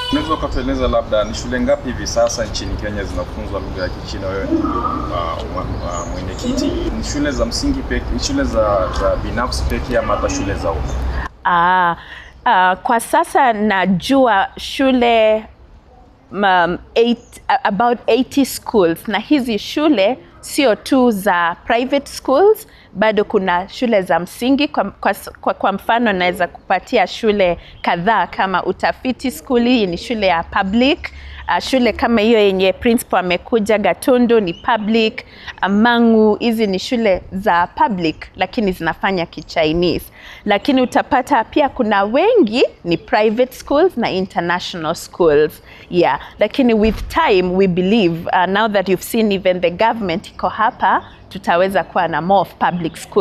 Unaweza ukatueleza labda ni shule ngapi hivi sasa nchini Kenya zinafunzwa lugha ya Kichina? Wewe ndio uh, uh, mwenyekiti. Ni shule za msingi pekee, shule za, za binafsi pekee ama hata shule za umma? Ah, ah, kwa sasa najua shule um, eight, about 80 schools na hizi shule sio tu za private schools bado kuna shule za msingi kwa, kwa, kwa, kwa mfano naweza kupatia shule kadhaa kama utafiti school hii ni shule ya public uh, shule kama hiyo yenye principal amekuja Gatundu ni public uh, Mangu hizi ni shule za public lakini zinafanya kichinese lakini utapata pia kuna wengi ni private schools na international schools yeah lakini with time we believe uh, now that you've seen even the government iko hapa tutaweza kuwa na more of public schools